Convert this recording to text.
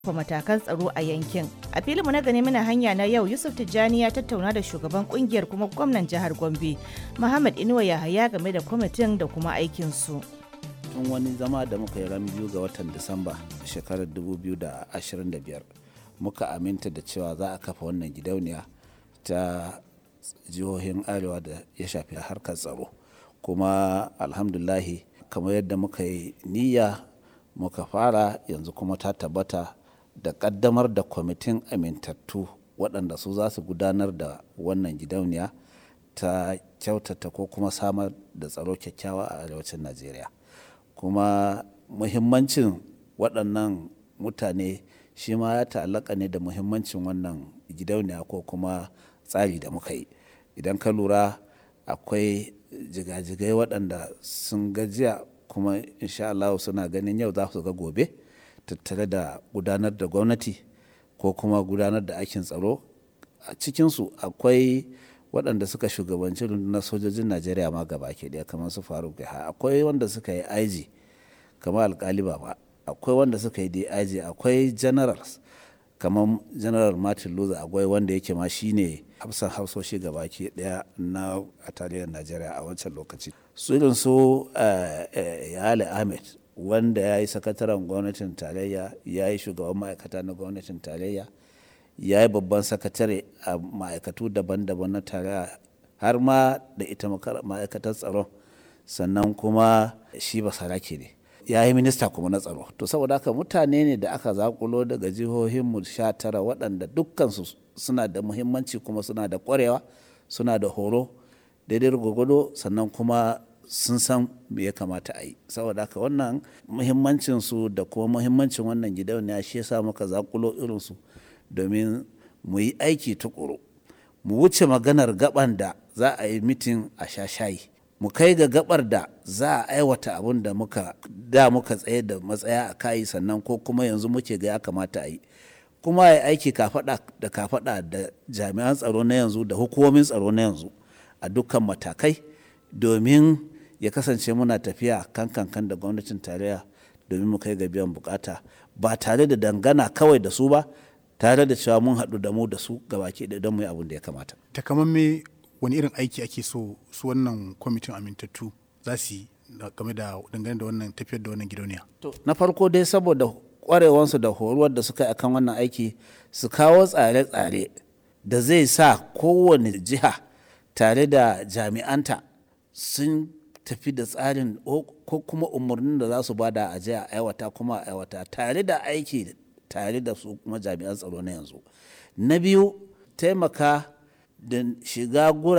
kafa matakan tsaro a yankin. A filinmu na gani muna hanya na yau Yusuf Tijjani ya tattauna da shugaban kungiyar kuma gwamnan jihar Gombe, Muhammad Inuwa Yahaya game da kwamitin da kuma aikinsu. tun wani zama da muka yi ran biyu ga watan disamba shekarar 2025 muka aminta da cewa za a kafa wannan gidauniya ta jihohin arewa da ya shafi harkar tsaro kuma alhamdulahi kamar yadda muka yi niyya muka fara yanzu kuma ta tabbata da kaddamar da kwamitin amintattu waɗanda su za su gudanar da wannan gidauniya ta kyautata ko kuma samar da tsaro kyakkyawa a arewacin najeriya kuma muhimmancin waɗannan mutane shi ma ya ta'allaka ne da muhimmancin wannan gidauniya ko kuma tsari da muka yi idan ka lura akwai jigajigai waɗanda sun gajiya kuma insha Allah suna ganin yau za su ga gobe tattare da gudanar da gwamnati ko kuma gudanar da aikin tsaro a cikinsu akwai waɗanda suka shugabanci rundunar sojojin najeriya ma gaba ke ɗaya kamar su faruk ha akwai wanda suka yi aiji kamar alkali ba akwai wanda suka yi dig akwai generals kamar general martin luther akwai wanda yake ma shine hafsan hafsoshi gaba ke ɗaya na a tarihin najeriya a wancan lokaci su irin su yale ahmed wanda ya yi sakataren gwamnatin tarayya ya yi shugaban ma'aikata na gwamnatin tarayya ya yi babban sakatare a ma'aikatu daban-daban na tarayya har ma da ita ma'aikatar tsaron sannan kuma shi ba sarake ne ya yi minista kuma na tsaro to saboda haka mutane ne da aka zakulo daga jihohinmu sha tara waɗanda dukkansu suna da muhimmanci kuma suna da ƙwarewa suna da horo daidai gwagwado sannan kuma sun san me ya kamata a yi saboda haka wannan muhimmancinsu da kuma muhimmancin wannan gidauniya shi yasa muka zakulo irinsu domin mu yi aiki tukuru mu wuce maganar gaban da za a yi mitin a sha shayi mu kai ga gabar da za a aiwata abin da muka da muka tsaye da matsaya a kayi sannan ko kuma yanzu muke ga ya kamata a yi kuma ya aiki kafada da kafada da jami'an tsaro na yanzu da hukumomin tsaro na yanzu a dukkan matakai domin ya kasance muna tafiya kan kankan da gwamnatin tarayya domin mu kai ga biyan bukata ba tare da dangana kawai da su ba tare da cewa mun haɗu da mu da su gabaki da don mu yi abin da ya kamata. Takamamme wani irin aiki ake so su wannan kwamitin amintattu za su yi game da dangane da wannan tafiyar da wannan gidauniya. Na farko dai saboda kwarewansu da horuwar da suka yi akan wannan aiki su kawo tsare-tsare da zai sa kowane jiha tare da jami'anta sun tafi da tsarin ko kuma umarnin da za su bada a jiya aiwata kuma aiwata tare da aiki tare da su kuma jami'an tsaro na yanzu na biyu taimaka da shiga gura